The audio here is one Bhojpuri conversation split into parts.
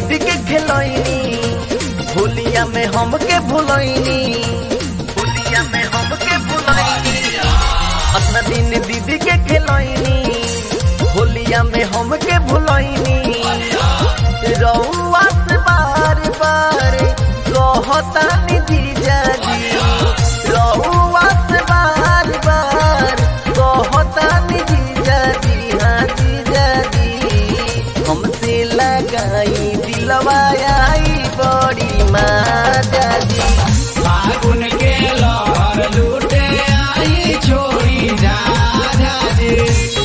दीदी के खेलैनी होलिया में हमके भुलैनी होलिया में हमके भुलैनी अपना दिन दीदी के खेलैनी होलिया में हमके भुलैनी रउआ से बार बार कहतानी जीजा जी रउआ से बार बार कहतानी जीजा जी हाँ जीजा जी हमसे लगाई दिलवा आई बड़ी माजा जी फागुन के लहर लूटे आई छोड़ी जा जा जी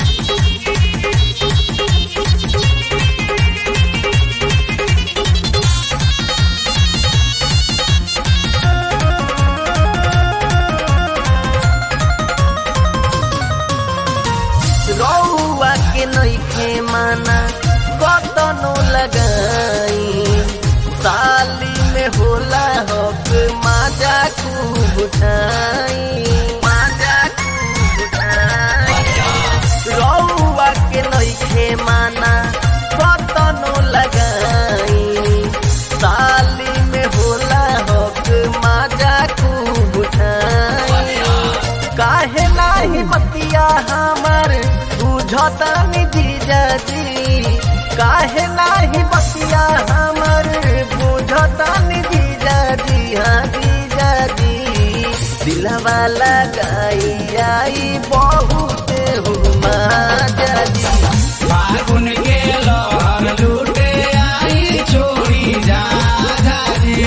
रउआ के नइखे माना कतनो लगाई साली में होला हक माजा खूब उठाई माजा खूब उठाई रउआ के नइखे माना कतनो लगाई साली में होला हक माजा खूब उठाई काहे नाही मतिया हमर बुझतानी जीजा जी काहे नाही मतिया हमर बुझतानी जीजा जी हाँ जीजा जी दिलवा लगाई आई बहुत हुमा जी फागुन के लहर लूटे आई छोड़ी जा जा जी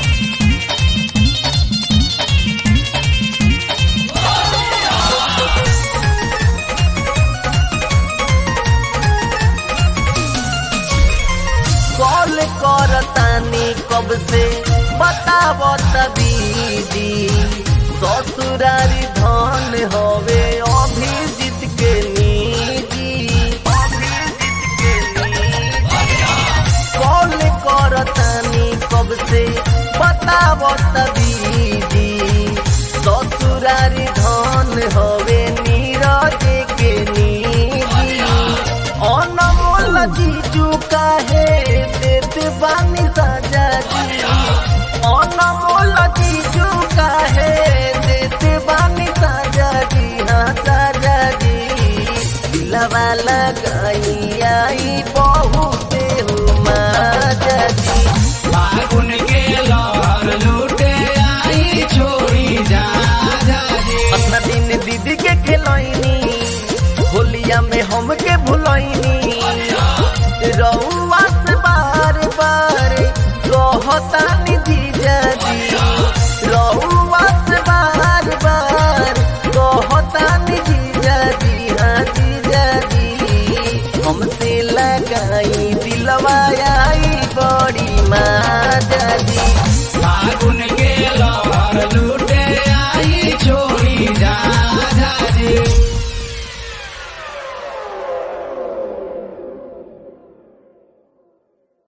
कॉल करतानी कब से बताव तबीदी ससुरारी धन हवे अभिजीत के निजी अभिजीत के निजी कॉल करतानी कब से बताव तबीदी ससुरारी धन हवे नीरज के निजी अनमोल जीजू काहे देत बानी साजा जी अनमोल जीजू काहे देत बानी साजा जी हाँ साजा जी दिलवा लगाई आई बहुत माजा जी फागुन के लहर लूटे आई छोड़ी जा जा जी अपना दिन दीदी के खेलैनी होलिया में हमके